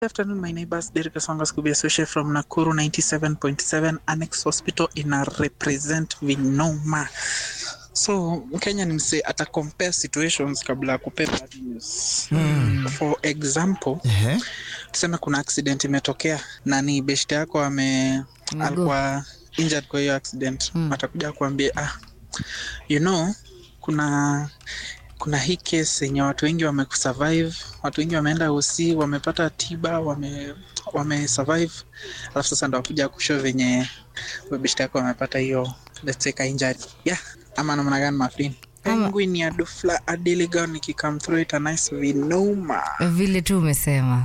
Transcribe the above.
Good afternoon, my neighbors. Derek Songa Scooby Associate from Nakuru 97.7 Annex Hospital in a represent Vinoma. So Kenya ni mse ata compare situations kabla ya kupea bad news. Mm. For example, Ehe. tuseme kuna accident imetokea na ni beshte yako ame Mguu. alikuwa injured kwa hiyo accident Mm. atakuja kuambia ah, you know kuna kuna hii case yenye watu wengi wamesurvive watu wengi wameenda usi wamepata tiba wame wame survive alafu sasa ndo wakuja kushow venye beshte yako wamepata hiyo let's say ka injury yeah ama namna gani maflin Ama- penguin ya dufla adiligan ikikam through it a nice vinoma vile tu umesema